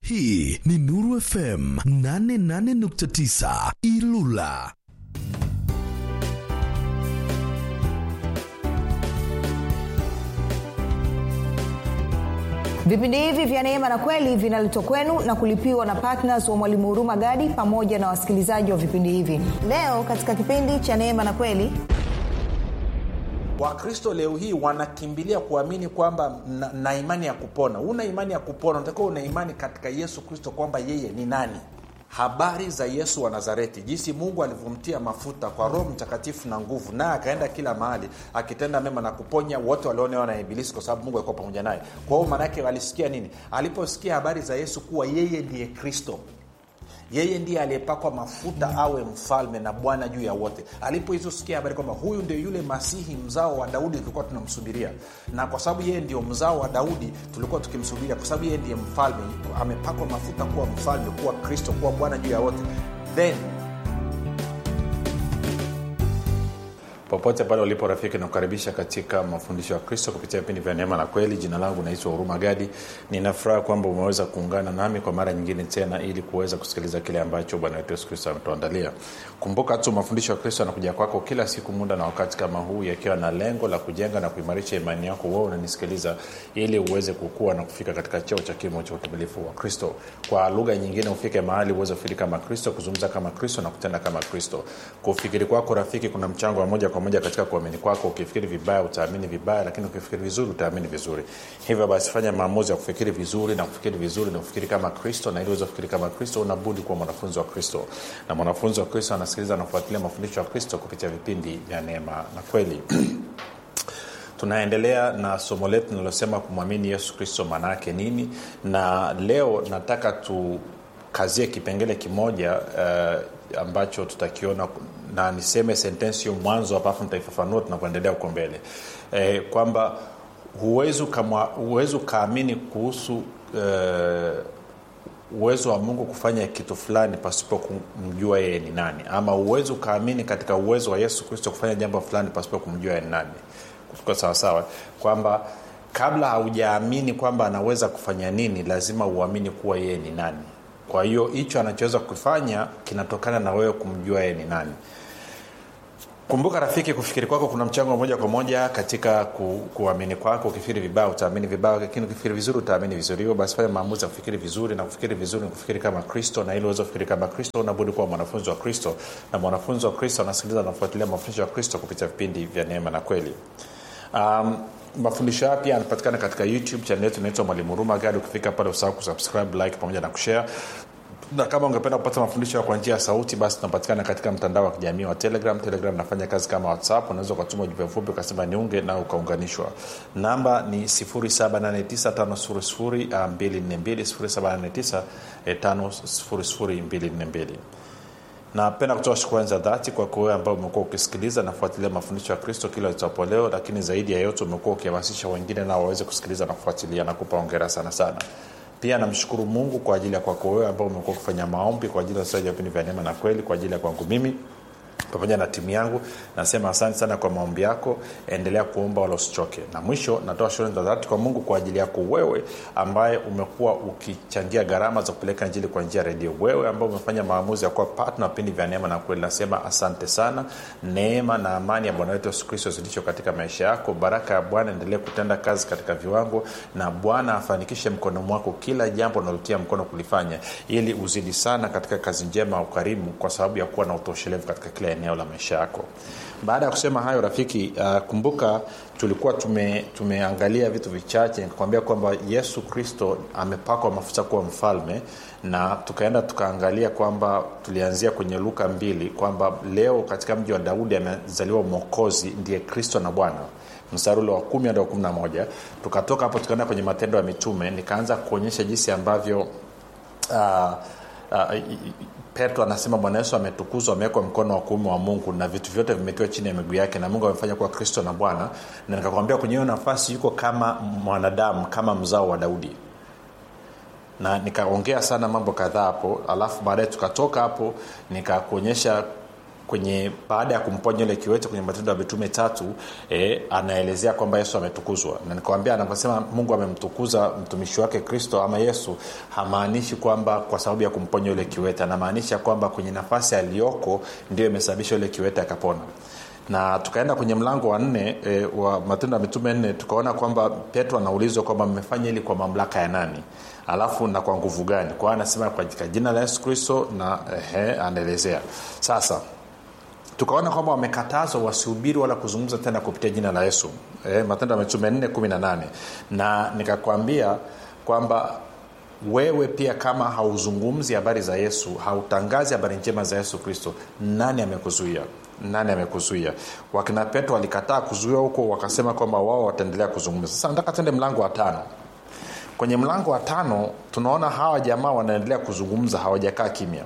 hii ni nuru fm 88.9 ilula vipindi hivi vya neema na kweli vinaletwa kwenu na kulipiwa na ptns wa mwalimu huruma gadi pamoja na wasikilizaji wa vipindi hivi leo katika kipindi cha neema na kweli wakristo leo hii wanakimbilia kuamini kwamba na, na imani ya kupona una imani ya kupona unatakiwa una imani katika yesu kristo kwamba yeye ni nani habari za yesu wa nazareti jinsi mungu alivyomtia mafuta kwa roho mtakatifu na nguvu naye akaenda kila mahali akitenda mema na kuponya wote walionewa na ibilisi kwa sababu mungu alikuwa pamoja naye kwa hiyo maanaake walisikia nini aliposikia habari za yesu kuwa yeye ndiye kristo yeye ndiye aliyepakwa mafuta awe mfalme na bwana juu ya wote alipoizosikia habari kwamba huyu ndio yule masihi mzao wa daudi tulikuwa tunamsubiria na kwa sababu yeye ndio mzao wa daudi tulikuwa tukimsubiria kwa sababu yeye ndiye mfalme amepakwa mafuta kuwa mfalme kuwa kristo kuwa bwana juu ya wote then popote pale ulipo rafiki nakukaribisha katika mafundisho ya kristo kupitia vipindi vya neema na kweli jina langu naitwa huruma gadi ninafuraha kwamba umeweza kuungana nami kwa mara nyingine tena ili kuweza kusikiliza kile ambacho bwana wetu yesu kristo ametuandalia kumbuka tu mafundisho ya kristo yanakuja kwako kila siku muda na wakati kama huu yakiwa na lengo la kujenga na kuimarisha imani yako wewe unanisikiliza ili uweze kukua na kufika katika cheo cha kimo cha utumilifu wa kristo kwa lugha nyingine ufike mahali uweze kufikiri kama kristo kuzungumza kama kristo na kutenda kama kristo kufikiri kwako rafiki kuna mchango wa moja kwa moja katika kuamini kwako ukifikiri vibaya utaamini vibaya lakini ukifikiri vizuri utaamini vizuri hivyo basi fanya maamuzi ya kufikiri vizuri na kufikiri vizuri na kufikiri kama kristo na ili uweze kufikiri kama kristo unabudi kuwa mwanafunzi wa kristo na mwanafunzi wa kristo anasikiliza anafuatilia mafundisho ya kristo kupitia vipindi vya neema na kweli tunaendelea na somo letu linalosema kumwamini yesu kristo maana yake nini na leo nataka tukazie kipengele kimoja uh, ambacho tutakiona na niseme sentensi hiyo mwanzo hapa afu nitaifafanua tunapoendelea huko mbele e, kwamba huwezi ukaamini kuhusu e, uwezo wa mungu kufanya kitu fulani pasipo kumjua yeye ni nani ama uwezi ukaamini katika uwezo wa yesu kristo kufanya jambo fulani pasipo kumjua yeye ni nani kwa sawasawa kwamba kabla haujaamini kwamba anaweza kufanya nini lazima uamini kuwa yeye ni nani kwa hiyo hicho anachoweza kufanya kinatokana na wewe kumjua yeye ni nani kumbuka rafiki kufikiri kwako kuna mchango moja kwa moja katika ku, kuamini kwako ukifikiri vibaya utaamini vibaya lakini ukifikiri vizuri utaamini vizuri hivyo basi fanya maamuzi ya kufikiri vizuri na kufikiri vizuri ni kufikiri kama kristo na ili uweze kufikiri kama kristo unabudi kuwa mwanafunzi wa kristo na mwanafunzi wa kristo anasikiliza anafuatilia mafundisho ya kristo kupitia vipindi vya neema na kweli um, mafundisho haya pia yanapatikana katika youtube chanel yetu inaitwa mwalimu huruma gadi ukifika pale usahau kusubscribe like pamoja na kushare na kama ungependa kupata mafundisho kwa njia ya sauti basi tunapatikana katika mtandao wa kijamii wa telegram telegram nafanya kazi kama whatsapp unaweza ukatuma ujumbe mfupi ukasema niunge na ukaunganishwa namba ni 7895242 napenda kutoa shukrani za dhati kwako wewe ambao umekuwa ukisikiliza nafuatilia mafundisho ya kristo kila itapo leo lakini zaidi ya yote umekuwa ukihamasisha wengine nao waweze kusikiliza na kufuatilia na kupa ongera sana sana pia namshukuru mungu kwa ajili ya kwako wewe ambao umekuwa ukifanya maombi kwa ajili ya wasaji vipindi vya neema na kweli kwa ajili ya kwangu mimi pamoja na timu yangu nasema asante sana kwa maombi yako endelea kuomba wala usichoke na mwisho natoa shukrani za dhati kwa mungu kwa ajili yako wewe ambaye umekuwa ukichangia gharama za kupeleka njili kwa njia ya redio wewe ambao umefanya maamuzi ya kuwa patna vipindi vya neema na kweli nasema asante sana neema na amani ya bwana wetu yesu kristo zilicho katika maisha yako baraka ya bwana endelee kutenda kazi katika viwango na bwana afanikishe mkono mwako kila jambo unalotia mkono kulifanya ili uzidi sana katika kazi njema ya ukarimu kwa sababu ya kuwa na utoshelevu katika kila eneo la maisha yako baada ya kusema hayo rafiki uh, kumbuka tulikuwa tume, tumeangalia vitu vichache nikakwambia kwamba yesu kristo amepakwa mafuta kuwa mfalme na tukaenda tukaangalia kwamba tulianzia kwenye luka mbili kwamba leo katika mji wa daudi amezaliwa mwokozi ndiye kristo na bwana mstari ule wa kumi hadi wa kumi na moja tukatoka hapo tukaenda kwenye matendo ya mitume nikaanza kuonyesha jinsi ambavyo uh, uh, petro anasema bwana yesu ametukuzwa amewekwa mkono wa kuume wa mungu na vitu vyote vimetiwa chini ya miguu yake na mungu amefanya kuwa kristo na bwana na nikakwambia kwenye hiyo nafasi yuko kama mwanadamu kama mzao wa daudi na nikaongea sana mambo kadhaa hapo alafu baadaye tukatoka hapo nikakuonyesha kwenye baada ya kumponya yule kiwete kwenye matendo ya mitume tatu e, anaelezea kwamba yesu ametukuzwa na nikawambia anaposema mungu amemtukuza mtumishi wake kristo ama yesu hamaanishi kwamba kwa sababu ya kumponya yule kiwete anamaanisha kwamba kwenye nafasi aliyoko ndio imesababisha yule kiwete akapona na tukaenda kwenye mlango wa nne e, wa matendo ya mitume nne tukaona kwamba petro anaulizwa kwamba mmefanya hili kwa mamlaka ya nani alafu na kwa nguvu gani kwa anasema katika jina la yesu kristo na ehe, anaelezea sasa tukaona kwamba wamekatazwa wasihubiri wala kuzungumza tena kupitia jina la yesu e, matendo ya mitume 4 18 na nikakwambia kwamba wewe pia kama hauzungumzi habari za yesu hautangazi habari njema za yesu kristo nani amekuzuia nani amekuzuia wakina petro walikataa kuzuia huko wakasema kwamba wao wataendelea kuzungumza sasa nataka tende mlango wa tano kwenye mlango wa tano tunaona hawa jamaa wanaendelea kuzungumza hawajakaa kimya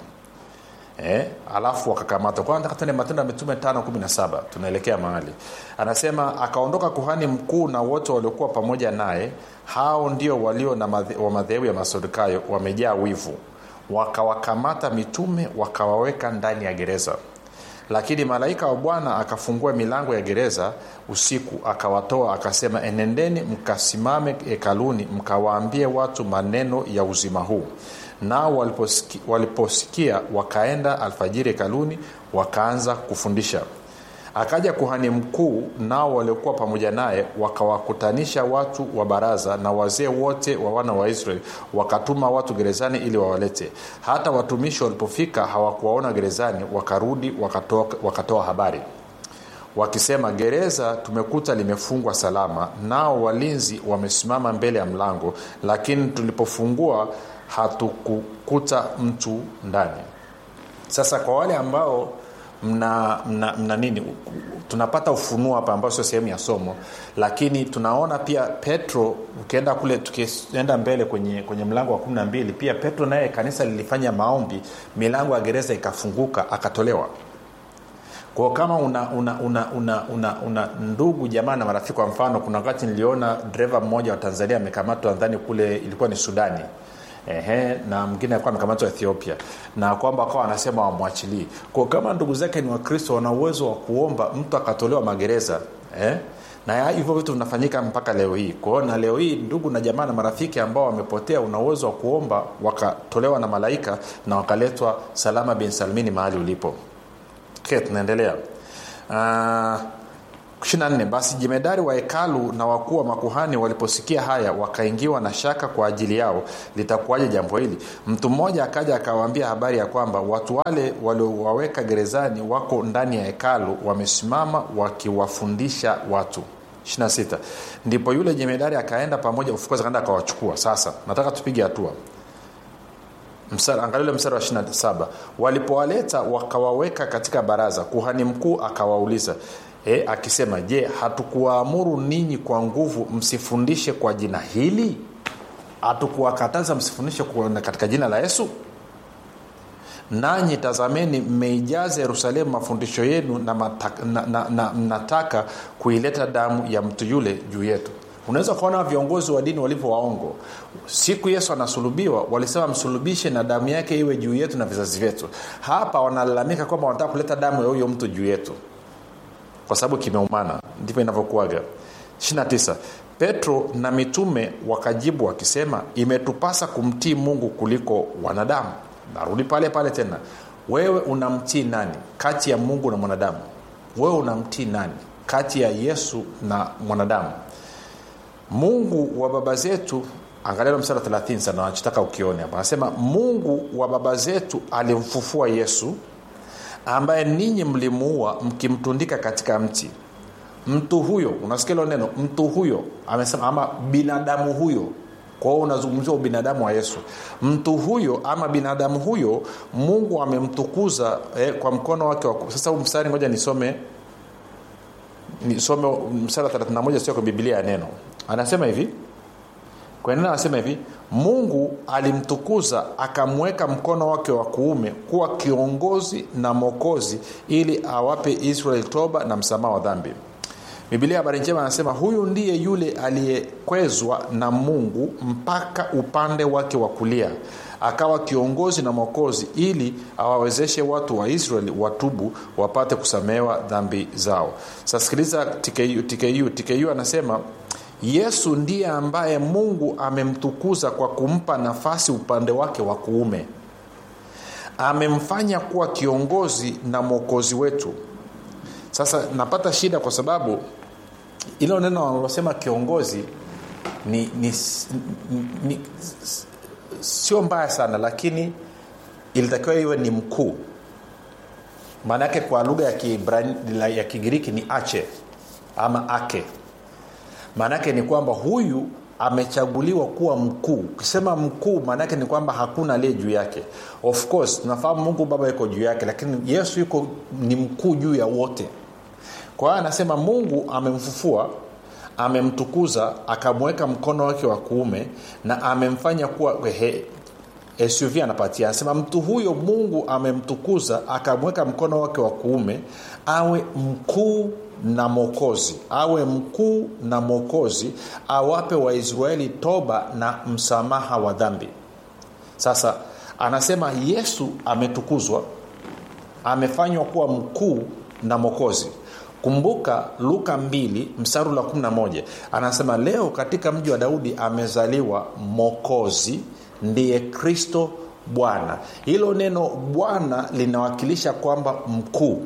eh, alafu wakakamatwa kwa nataka tuende matendo ya mitume tano kumi na saba tunaelekea mahali anasema akaondoka kuhani mkuu na wote waliokuwa pamoja naye hao ndio walio na madhe, wa madhehebu ya masadukayo wamejaa wivu wakawakamata mitume wakawaweka ndani ya gereza lakini malaika wa bwana akafungua milango ya gereza usiku akawatoa akasema enendeni mkasimame hekaluni mkawaambie watu maneno ya uzima huu nao waliposikia, waliposikia wakaenda alfajiri hekaluni wakaanza kufundisha akaja kuhani mkuu nao waliokuwa pamoja naye wakawakutanisha watu wa baraza na wazee wote wa wana wa israeli wakatuma watu gerezani ili wawalete hata watumishi walipofika hawakuwaona gerezani wakarudi wakatoa, wakatoa habari wakisema gereza tumekuta limefungwa salama nao walinzi wamesimama mbele ya mlango lakini tulipofungua hatukukuta mtu ndani sasa kwa wale ambao mna, mna, mna nini tunapata ufunuo hapa ambao sio sehemu ya somo lakini tunaona pia petro ukienda kule tukienda mbele kwenye, kwenye mlango wa kumi na mbili pia petro naye kanisa lilifanya maombi milango ya gereza ikafunguka akatolewa kwao kama una una, una, una, una, una ndugu jamaa na marafiki kwa mfano kuna wakati niliona dreva mmoja wa tanzania amekamatwa nadhani kule ilikuwa ni sudani Ehe, na mwingine alikuwa amekamatwa ethiopia na kwamba akawa anasema wamwachilii kwa kama ndugu zake ni wakristo wana uwezo wa kuomba mtu akatolewa magereza eh? na hivyo vitu vinafanyika mpaka leo hii kwao na leo hii ndugu na jamaa na marafiki ambao wamepotea una uwezo wa kuomba wakatolewa na malaika na wakaletwa salama bin salmini mahali ulipo okay, tunaendelea uh, 24 basi jemedari wa hekalu na wakuu wa makuhani waliposikia haya wakaingiwa na shaka kwa ajili yao litakuwaje jambo hili mtu mmoja akaja akawaambia habari ya kwamba watu wale waliowaweka gerezani wako ndani ya hekalu wamesimama wakiwafundisha watu 26 ndipo yule jemedari akaenda pamoja ufukozi akaenda akawachukua sasa nataka tupige hatua angalia mstari wa 27 walipowaleta wakawaweka katika baraza kuhani mkuu akawauliza e, akisema je hatukuwaamuru ninyi kwa nguvu msifundishe kwa jina hili hatukuwakataza msifundishe katika jina la yesu nanyi tazameni mmeijaza yerusalemu mafundisho yenu na, mataka, na, na, na mnataka kuileta damu ya mtu yule juu yetu unaweza ukaona viongozi wa dini walivyo waongo siku yesu anasulubiwa walisema msulubishe na damu yake iwe juu yetu na vizazi vyetu hapa wanalalamika kwamba wanataka kuleta damu ya huyo mtu juu yetu kwa sababu kimeumana ndivyo inavyokuaga 29 petro na mitume wakajibu wakisema imetupasa kumtii mungu kuliko wanadamu narudi pale pale tena wewe unamtii nani kati ya mungu na mwanadamu wewe unamtii nani kati ya yesu na mwanadamu mungu wa baba zetu angalia mstari 30 sana nachotaka ukione hapa anasema mungu wa baba zetu alimfufua yesu ambaye ninyi mlimuua mkimtundika katika mti mtu huyo unasikia hilo neno mtu huyo amesema ama binadamu huyo kwa hiyo unazungumzia ubinadamu wa yesu mtu huyo ama binadamu huyo mungu amemtukuza eh, kwa mkono wake wa sasa huu mstari ngoja nisome nisome mstari wa 31 sio kwa bibilia ya neno anasema hivi kwa neno anasema hivi mungu alimtukuza akamweka mkono wake wa kuume kuwa kiongozi na mokozi ili awape israeli toba na msamaha wa dhambi bibilia habari njema anasema huyu ndiye yule aliyekwezwa na mungu mpaka upande wake wa kulia akawa kiongozi na mwokozi ili awawezeshe watu wa israeli watubu wapate kusamehewa dhambi zao sasa sikiliza tku, tku, tku anasema yesu ndiye ambaye mungu amemtukuza kwa kumpa nafasi upande wake wa kuume amemfanya kuwa kiongozi na mwokozi wetu sasa napata shida kwa sababu ilo neno wanalosema kiongozi ni, ni, ni, ni sio mbaya sana lakini ilitakiwa iwe ni mkuu maana yake kwa lugha ya, Kiibrani- ya kigiriki ni ache ama ake maana yake ni kwamba huyu amechaguliwa kuwa mkuu ukisema mkuu maana yake ni kwamba hakuna aliye juu yake of course tunafahamu mungu baba yuko juu yake lakini yesu yuko ni mkuu juu ya wote kwa hiyo anasema mungu amemfufua amemtukuza akamweka mkono wake wa kuume na amemfanya kuwa he, suv anapatia anasema mtu huyo mungu amemtukuza akamweka mkono wake wa kuume awe mkuu na mwokozi awe mkuu na mwokozi awape waisraeli toba na msamaha wa dhambi sasa anasema yesu ametukuzwa amefanywa kuwa mkuu na mwokozi kumbuka luka 2 mstari la 11 anasema leo katika mji wa daudi amezaliwa mokozi ndiye kristo bwana hilo neno bwana linawakilisha kwamba mkuu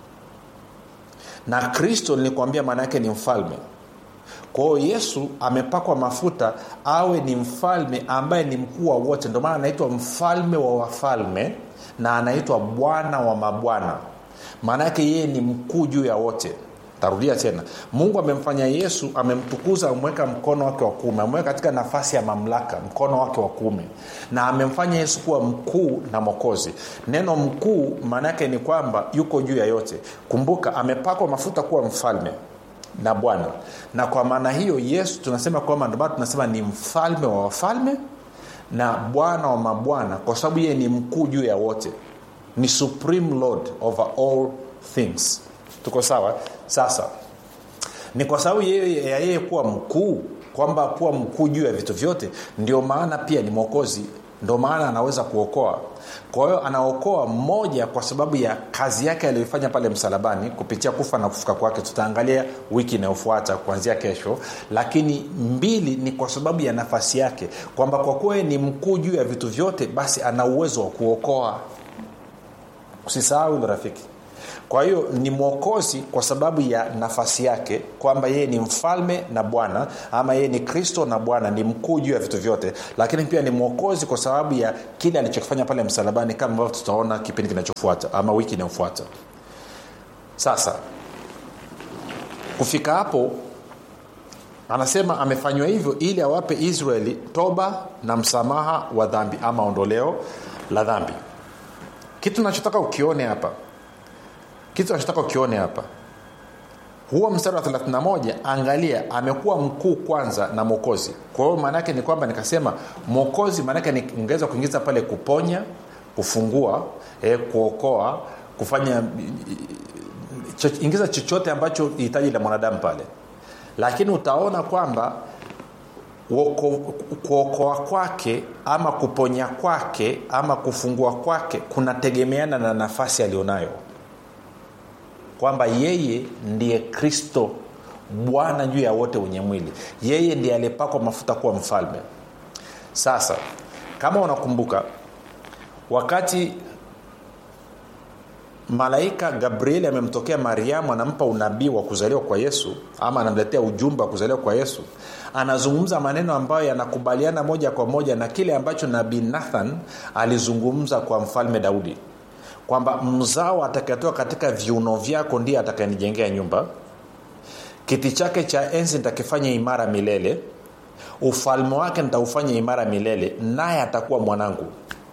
na kristo nilikuambia maana yake ni mfalme kwa hiyo yesu amepakwa mafuta awe ni mfalme ambaye ni mkuu wa wote ndio maana anaitwa mfalme wa wafalme na anaitwa bwana wa mabwana maana yake yeye ni mkuu juu ya wote tarudia tena mungu amemfanya yesu amemtukuza ameweka mkono wake wa kuume ameweka katika nafasi ya mamlaka mkono wake wa kuume na amemfanya yesu kuwa mkuu na mwokozi neno mkuu maana yake ni kwamba yuko juu ya yote kumbuka amepakwa mafuta kuwa mfalme na bwana na kwa maana hiyo yesu tunasema kwamba ndomana tunasema ni mfalme wa wafalme na bwana wa mabwana kwa sababu yeye ni mkuu juu ya wote ni supreme lord over all things tuko sawa sasa ni kwa sababu yeye ya yeye kuwa mkuu kwamba kuwa mkuu juu ya vitu vyote ndio maana pia ni mwokozi ndio maana anaweza kuokoa kwa hiyo anaokoa mmoja kwa sababu ya kazi yake aliyoifanya pale msalabani kupitia kufa na kufuka kwake tutaangalia wiki inayofuata kuanzia kesho lakini mbili ni kwa sababu ya nafasi yake kwamba kwa kuwa ni mkuu juu ya vitu vyote basi ana uwezo wa kuokoa usisahau hilo rafiki kwa hiyo ni mwokozi kwa sababu ya nafasi yake kwamba yeye ni mfalme na bwana ama yeye ni kristo na bwana ni mkuu juu ya vitu vyote lakini pia ni mwokozi kwa sababu ya kile alichokifanya pale msalabani kama ambavyo tutaona kipindi kinachofuata ama wiki inayofuata sasa kufika hapo anasema amefanywa hivyo ili awape israeli toba na msamaha wa dhambi ama ondoleo la dhambi kitu nachotaka ukione hapa kitu nachotaka ukione hapa huo mstari wa 31 angalia amekuwa mkuu kwanza na mwokozi kwa hiyo maanaake ni kwamba nikasema mwokozi maanake ningeweza kuingiza pale kuponya kufungua eh, kuokoa kufanya cho, ingiza chochote ambacho hitaji la mwanadamu pale lakini utaona kwamba kuokoa kwake ama kuponya kwake ama kufungua kwake kunategemeana na nafasi alionayo kwamba yeye ndiye kristo bwana juu ya wote wenye mwili yeye ndiye aliyepakwa mafuta kuwa mfalme sasa kama unakumbuka wakati malaika gabrieli amemtokea mariamu anampa unabii wa kuzaliwa kwa yesu ama anamletea ujumbe wa kuzaliwa kwa yesu anazungumza maneno ambayo yanakubaliana moja kwa moja na kile ambacho nabii nathan alizungumza kwa mfalme daudi kwamba mzao atakayetoka katika viuno vyako ndiye atakayenijengea nyumba kiti chake cha enzi nitakifanya imara milele ufalme wake nitaufanya imara milele naye atakuwa mwanangu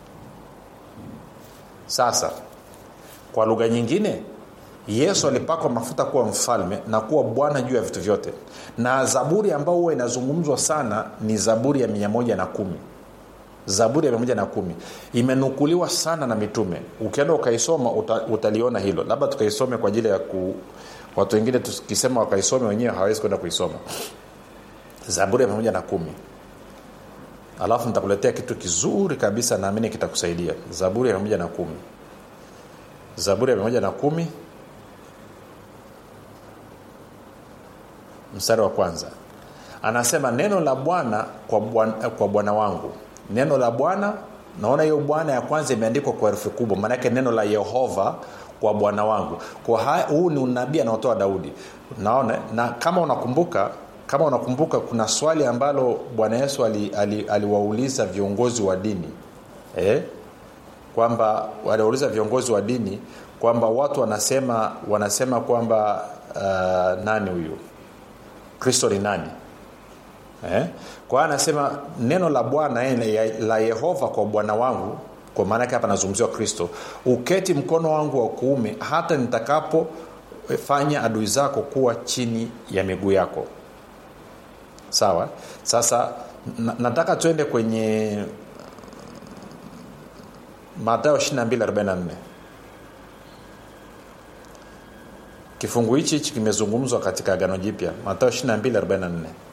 sasa kwa lugha nyingine yesu alipakwa mafuta kuwa mfalme na kuwa bwana juu ya vitu vyote na zaburi ambayo huwa inazungumzwa sana ni zaburi ya mia moja na kumi zaburi ya mia moja na kumi imenukuliwa sana na mitume ukienda ukaisoma uta, utaliona hilo labda tukaisome kwa ajili ya ku, watu wengine tukisema wakaisome wenyewe hawawezi kwenda kuisoma zaburi ya pamoja na kumi alafu nitakuletea kitu kizuri kabisa naamini kitakusaidia zaburi ya pamoja na kumi zaburi ya pamoja na kumi mstari wa kwanza anasema neno la bwana kwa bwana, kwa bwana wangu neno la bwana naona hiyo bwana ya kwanza imeandikwa kwa herufi kubwa maanake neno la yehova kwa bwana wangu kwa huu ni unabii anaotoa daudi naona na kama unakumbuka kama unakumbuka kuna swali ambalo bwana yesu aliwauliza ali, ali viongozi wa dini eh? kwamba waliwauliza viongozi wa dini kwamba watu wanasema wanasema kwamba uh, nani huyu kristo ni nani eh? kwa hiyo anasema neno la bwana la yehova kwa bwana wangu kwa maana yake hapa anazungumziwa kristo uketi mkono wangu wa kuume hata nitakapofanya adui zako kuwa chini ya miguu yako sawa sasa na, nataka tuende kwenye matayo 2244 kifungu hichi hichi kimezungumzwa katika agano jipya matayo 2244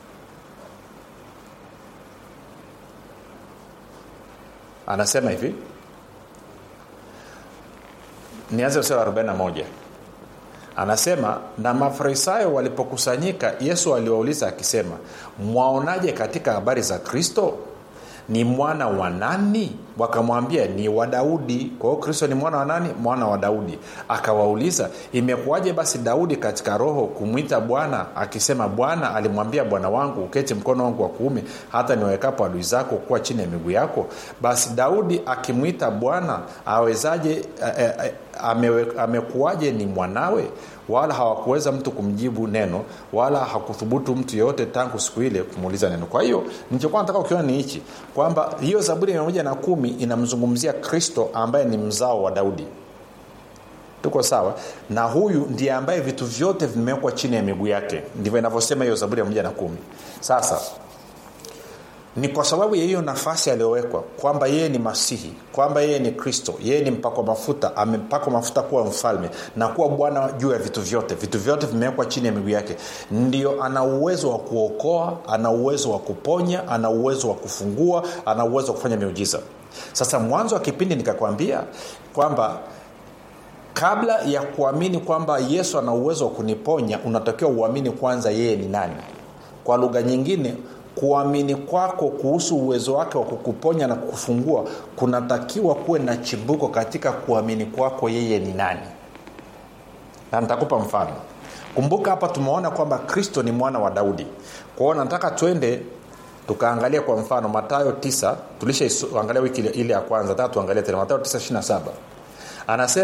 anasema hivi nianze mstari wa 41 anasema na mafarisayo walipokusanyika yesu aliwauliza akisema mwaonaje katika habari za kristo ni mwana wa nani wakamwambia ni wa daudi kwa hiyo kristo ni mwana wa nani mwana wa daudi akawauliza imekuwaje basi daudi katika roho kumwita bwana akisema bwana alimwambia bwana wangu uketi mkono wangu wa kuume hata niwekapo adui zako kuwa chini ya miguu yako basi daudi akimwita bwana awezaje amekuwaje ame ni mwanawe wala hawakuweza mtu kumjibu neno wala hakuthubutu mtu yoyote tangu siku ile kumuuliza neno kwa hiyo nilichokuwa nataka ukiona ni hichi kwamba hiyo zaburi ya mia moja na kumi inamzungumzia kristo ambaye ni mzao wa daudi tuko sawa na huyu ndiye ambaye vitu vyote vimewekwa chini ya miguu yake ndivyo inavyosema hiyo zaburi ya moja na kumi sasa ni kwa sababu ya hiyo nafasi aliyowekwa kwamba yeye ni masihi kwamba yeye ni kristo yeye ni mpakwa mafuta amepakwa mafuta kuwa mfalme na kuwa bwana juu ya vitu vyote vitu vyote vimewekwa chini ya miguu yake ndio ana uwezo wa kuokoa ana uwezo wa kuponya ana uwezo wa kufungua ana uwezo wa kufanya miujiza sasa mwanzo wa kipindi nikakwambia kwamba kabla ya kuamini kwamba yesu ana uwezo wa kuniponya unatakiwa uamini kwanza yeye ni nani kwa lugha nyingine kuamini kwako kuhusu uwezo wake wa kukuponya na kukufungua kunatakiwa kuwe na chimbuko katika kuamini kwako yeye ni nani na nitakupa mfano kumbuka hapa tumeona kwamba kristo ni mwana wa daudi kwao nataka twende tukaangalia kwa mfano matayo 9 tulishaangalia wiki ile ya kwanza taa tuangalie tena matayo 9 27 anasema